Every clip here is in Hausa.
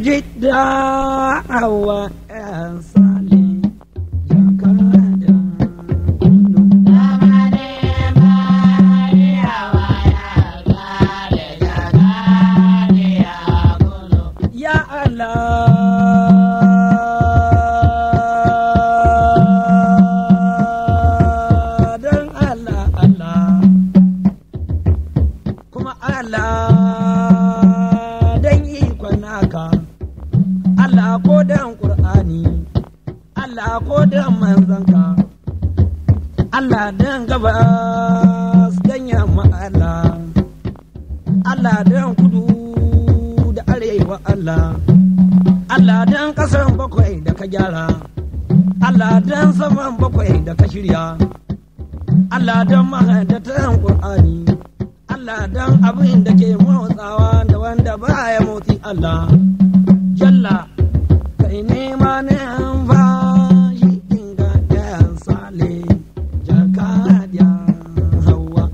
Jidda hawa ‘yan sale, jakada kudu. Ya Allah, don Allah, Allah, kuma Allah don ikon naka, Allah ko don Ƙur'ani, Allah ko don manzanka, Allah don gabas don yamma Allah, Allah don kudu da arewa Allah, Allah don ƙasan bakwai da ka gyara, Allah don saman bakwai da ka shirya, Allah don mahadatan Ƙur'ani, Allah don abin da ke motsawa da wanda baya motsi Allah, Jalla, kai nema ne fashi inga ɗayan sale, jakadiya hawa.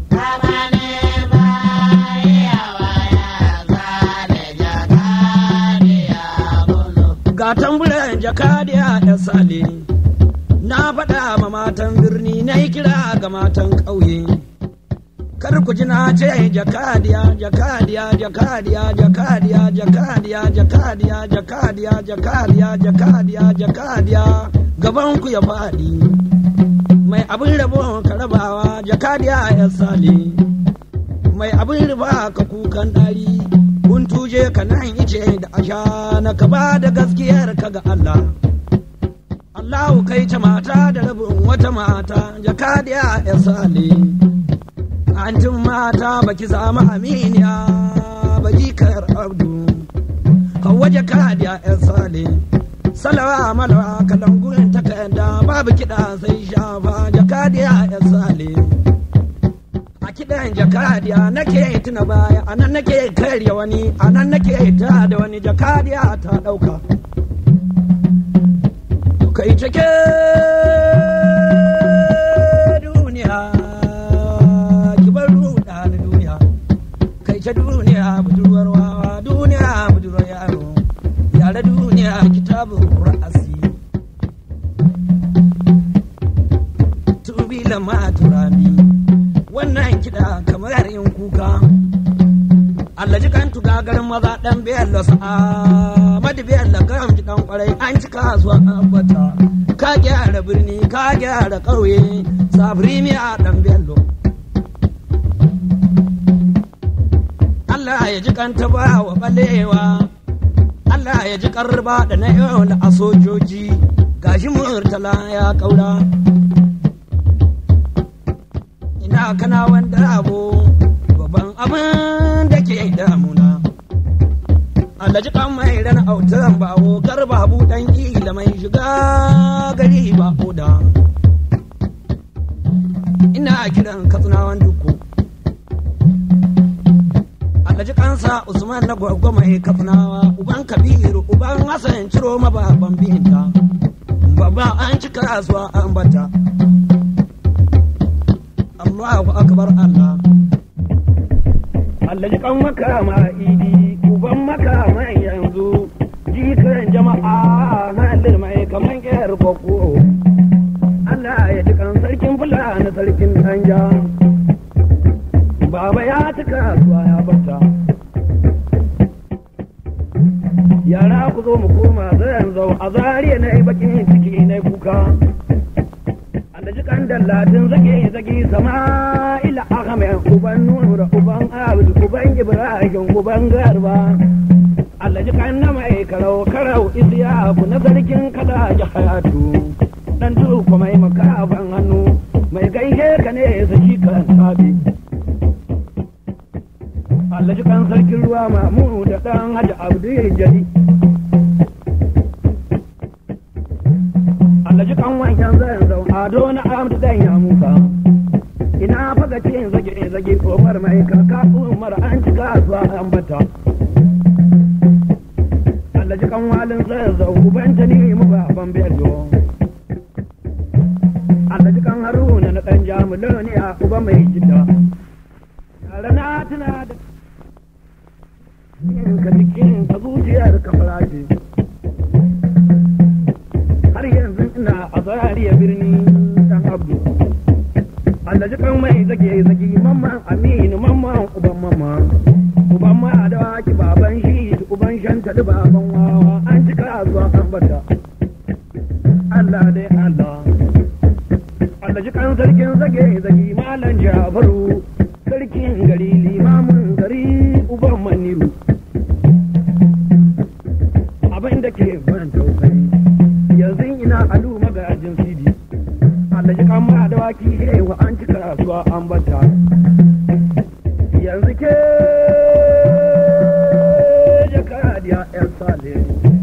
ga tamburan jakadiya ya sale na faɗa ma matan birni na yi kira ga matan ƙauye kar ku ji na ce jakadiya jakadiya jakadiya jakadiya jakadiya jakadiya jakadiya jakadiya jakadiya jakadiya gaban ku ya faɗi mai abin rabo ka rabawa jakadiya ya sale mai abin riba ka kukan ɗari kun tuje ka nan ice da asha na ka ba da gaskiyar ka ga Allah Allahu kai ta mata da rabin wata mata jakadiya ya sale antin mata baki samu aminiya baki kar abdu hawa jakadiya ya sale salawa malawa kalangun takarda babu kiɗa sai shafa jakadiya ya sale a kiɗan jakadiya nake tuna baya a nan nake karya wani a nan nake ta da wani jakadiya ta ɗauka kai cike duniya ki bar ruɗa ni duniya kai ce duniya budurwar wawa duniya budurwar yaro yare duniya kitabun ra'asi tubi lama turami wannan kiɗa kamar yin kuka Allah ji kan tuga garin maza ɗan biyan da sa'a madi biyan da garam ji ɗan kwarai an ci kasuwa an bata ka gyara birni ka gyara ƙauye sabri mi a ɗan biyan lo Allah ya ji kan ba wa balewa Allah ya ji karba da na yau a sojoji gashi murtala ya ƙaura ina kana wanda abu babban abin da ke damuna alhaji kan mai ran autan bawo garba buɗan kila mai shiga gari ba oda ina kiran katsinawan duku alhaji kansa usman na gwagwa mai katsinawa uban kabiru uban hassan ciro mababan binta babba an ci kasuwa an bata Allahu akbar Allah. Allah kan makama idi, uban makama yanzu, jikan jama'a halin mai kaman ƙyar kwakwo. Allah ya ji kan sarkin fulani sarkin danja. Baba ya ci kasuwa ya bata. Yara ku zo mu koma zan zau a zariya na yi bakin ciki na kuka. da jikan dallatin zage zage sama'ila ahmed uban nura uban abd uban ibrahim uban garba Allah jikan na mai karau karau isiyaku na sarkin kada ya hayatu dan tuku mai makaban hannu mai gaishe ka ne sa shi kan sabi Allah jikan sarkin ruwa mamu da dan hajji abdu jadi Allah ji kan wancan zan zau ado na amta dan ya muka ina faga ce zage zage komar mai kaka umar an ci kasuwa an bata Allah ji kan walin zan zau ubanta ni mu ba ban bello Allah ji kan haruna na dan jamulo ne a uba mai jidda yara na tuna da ka cikin ka zuciyar ka farace har yanzu ina a zarariya birni dan abdu Allah ji kan mai zage zage mamman aminu mamman uban mama uban ma da waki baban shi uban shanta da baban wawa an cika zuwa an bata Allah dai Allah Allah ji kan sarkin zage zage malam Jafaru sarkin gari limamin gari uban maniru abin da ke ban tausayi yanzu ina alu magajin sidi Allah ji kan ma da waki hewa an cika kasuwa an bata yanzu ke jakadiya yan sale